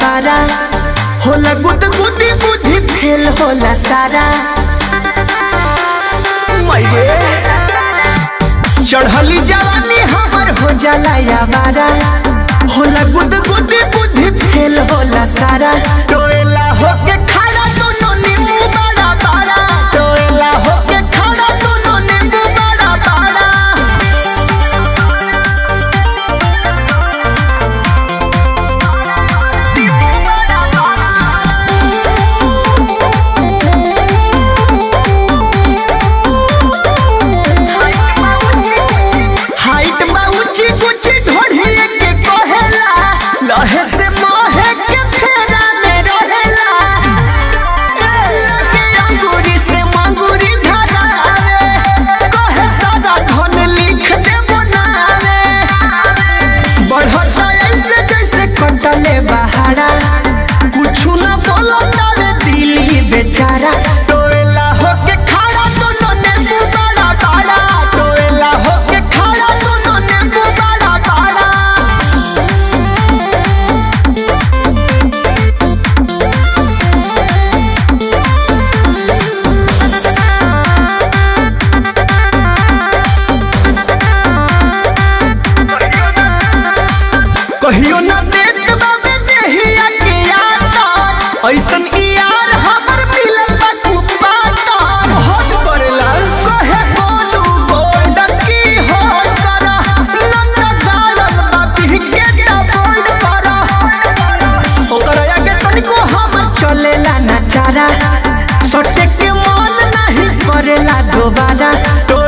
बारा होला गुद गुदी बुद्धि फेल होला सारा मैरे चढ़ली जवानी हमर हो जाला यावारा होला गुद गुदी बुद्धि फेल होला सारा टोएला होके खड़ा दोनों नींबू बड़ा बड़ा टोएला होके खड़ा दोनों नींबू बड़ा बड़ा हाइट बा ऊंची ऊंची ढोढ़ी के कहेला लहे से मोहे के फेरा में रहेला लगे अंगूरी से मंगूरी धरावे कहे सारा धन लिख दे बनावे बढ़ता ऐसे जैसे कटले बहारा कुछ न बोलता रे दिली बेचारा टोएला होके खड़ा दोनों नींबू बड़ा बड़ा टोएला होके खड़ा दोनों नींबू बड़ा बड़ा कहियो ना देख बाबे देहिया के यार ऐसन ई यार हमर मिलल बा कुपाटा हट करेला कहे बोलू गोल्ड की हो करा नन्ना गालन बाती के बोल्ड करा ओकर आगे तनिको हमर चलेला ना चारा सटे के मन नहीं करेला दोबारा तो